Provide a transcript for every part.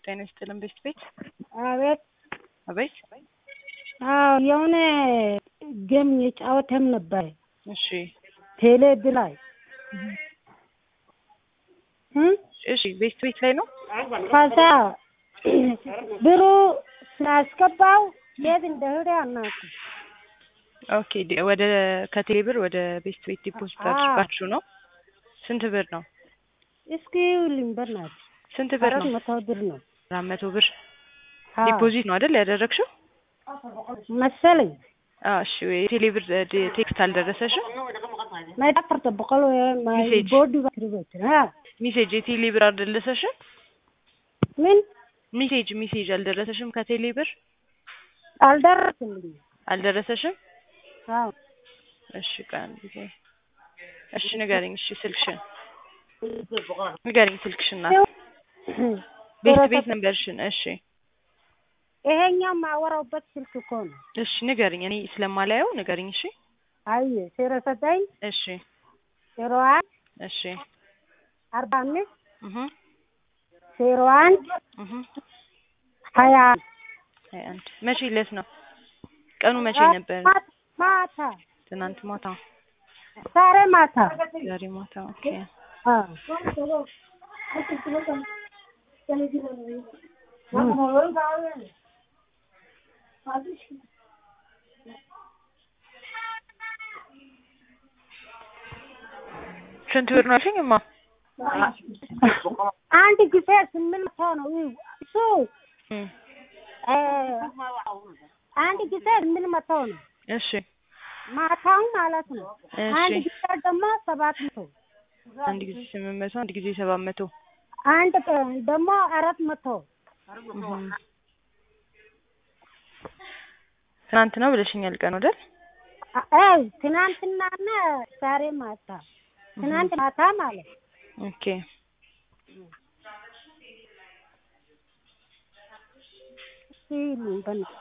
ጤና ይስጥልን ቤስት ቤት አቤት አቤት አዎ የሆነ ጌም የጫወተም ነበር እሺ ቴሌብ ላይ እ እሺ ቤስት ቤት ላይ ነው ከዛ ብሩ ስላስገባው የት እንደሄደ አናውቅም። ኦኬ ዲ- ወደ ከቴሌ ብር ወደ ቤስት ቤት ዲፖዚት አዎ። አድርጋችሁ ነው ስንት ብር ነው እስኪ ይኸውልኝ በእናትህ ስንት ብር አራት ነው መቶ ብር ነው አራት መቶ ብር አዎ፣ ዲፖዚት ነው አይደል ያደረግሽው መሰለኝ አዎ እሺ የቴሌ ብር ዲ- ቴክስት አልደረሰሽም ማይ አፈርተ በቆሎ ማይ ሜሴጅ። ቦዲ ባትሪበት አ ሜሴጅ የቴሌ ብር አልደረሰሽም ምን ሜሴጅ ሜሴጅ አልደረሰሽም ከቴሌ ብር አልደረስልኝም። አልደረሰሽም አዎ እሺ ቀን ጊዜ እሺ ንገሪኝ እሺ ስልክሽን ንገሪኝ ስልክሽን ናት ቤት ቤት ነበርሽን እሺ ይሄኛው ማወራውበት ስልክ እኮ ነው። እሺ ንገሪኝ እኔ ስለማላየው ንገሪኝ እሺ አይ ዜሮ ዘጠኝ እሺ ዜሮ አንድ እሺ አርባ አምስት እህ ዜሮ አንድ እህ ሀያ ሀያ አንድ መቼ ዕለት ነው ቀኑ መቼ ነበር ማታ ማታ ትናንት ማታ ዛሬ ማታ ዛሬ ማታ ኦኬ አዎ ስንት ብር ነው አልሽኝ እማ አንድ ጊዜ ስምንት መቶ ነው እሱ እም፣ እ አንድ ጊዜ ስምንት መቶ ነው እሺ ማታውን ማለት ነው። አንድ እሺ ጊዜ ደግሞ ሰባት መቶ አንድ ጊዜ ስምንት መቶ አንድ ጊዜ ሰባት መቶ አንድ ቀን ደግሞ አራት መቶ እም። ትናንት ነው ብለሽኛል ቀን አይደል አይ ትናንትናና ዛሬ ማታ ትናንት ማታ ማለት ነው። ኦኬ ይሄን በእናትህ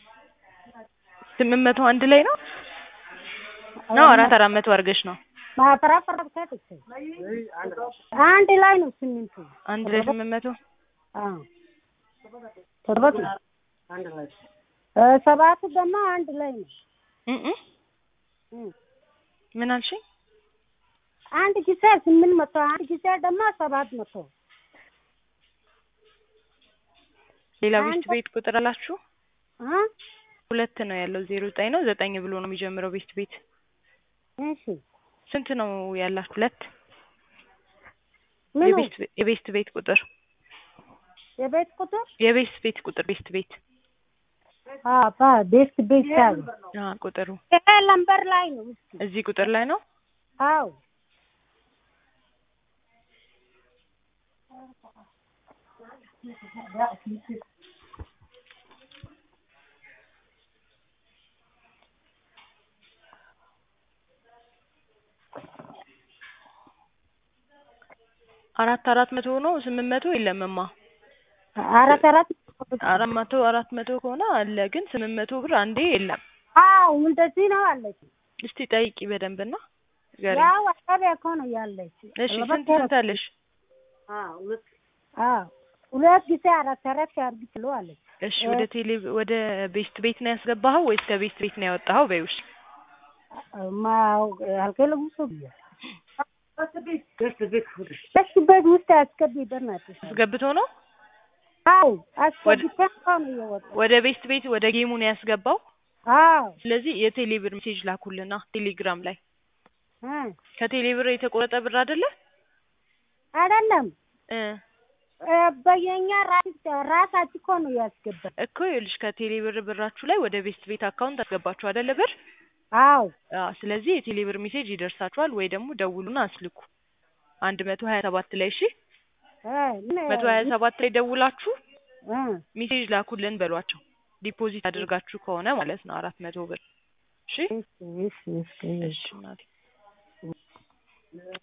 ስምንት መቶ አንድ ላይ ነው ነው አራት አራት መቶ አድርገሽ ነው ማፈራፈር ከትክ አንድ ላይ ነው ስምንቱ አንድ ላይ ስምንት መቶ አዎ ሰባት ነው እ ሰባቱ ደግሞ አንድ ላይ ነው እም እም። እም። ምን አልሽኝ አንድ ጊዜ ስምንት መቶ አንድ ጊዜ ደግሞ ሰባት መቶ ሌላ ቤት አንተ- ቤት ቁጥር አላችሁ አ ሁለት ነው ያለው ዜሮ ዘጠኝ ነው ዘጠኝ ብሎ ነው የሚጀምረው ቤት ቤት እሺ ስንት ነው ያላችሁ ሁለት ምን የቤት ቤ- የቤት ቤት ቁጥር የቤት ቁጥር የቤት ቤት ቁጥር ቤት ቤት አ ባ ቤት ቤት ያለ አ ቁጥሩ ይሄ ለምበር ላይ ነው እስኪ እዚህ ቁጥር ላይ ነው አዎ አራት አራት መቶ ነው ስምንት መቶ የለምማ አራት አራት አራት መቶ አራት መቶ ከሆነ አለ ግን ስምንት መቶ ብር አንዴ የለም አዎ እንደዚህ ነው አለች እስቲ ጠይቂ በደንብና ንገሪኝ ያው አካባቢ እኮ ነው ያለች እሺ ስንት ስንት አለሽ አዎ ሁለት ጊዜ አራት አራት አድርግ ትሎ አለች እሺ ወደ ቴሌ ወደ ቤስት ቤት ነው ያስገባኸው ወይስ ከቤስት ቤት ነው ያወጣኸው በይው እሺ ማ አልከለም እሱ ደስ ቤት ውስጥ አስገቢ በእናትሽ አስገብቶ ነው አዎ አስገብተን እኮ ነው የወጣው ወደ ቤስት ቤት ወደ ጌሙ ነው ያስገባው አዎ ስለዚህ የቴሌ ብር ሜሴጅ ላኩልና ቴሌግራም ላይ እ ከቴሌ ብር የተቆረጠ ብር አይደለ አይደለም እ እ በየኛ ራስ ራሳችን እኮ ነው ያስገባል እኮ ይኸውልሽ ከቴሌ ብር ብራችሁ ላይ ወደ ቤስት ቤት አካውንት አስገባችሁ አይደለ ብር አዎ አዎ ስለዚህ የቴሌ ብር ሜሴጅ ይደርሳችኋል ወይ ደግሞ ደውሉና አስልኩ አንድ መቶ ሀያ ሰባት ላይ እሺ እ ምን መቶ ሀያ ሰባት ላይ ደውላችሁ እ ሜሴጅ ላኩልን በሏቸው ዲፖዚት አድርጋችሁ ከሆነ ማለት ነው አራት መቶ ብር እሺ እሺ እሺ እሺ እሺ እናቴ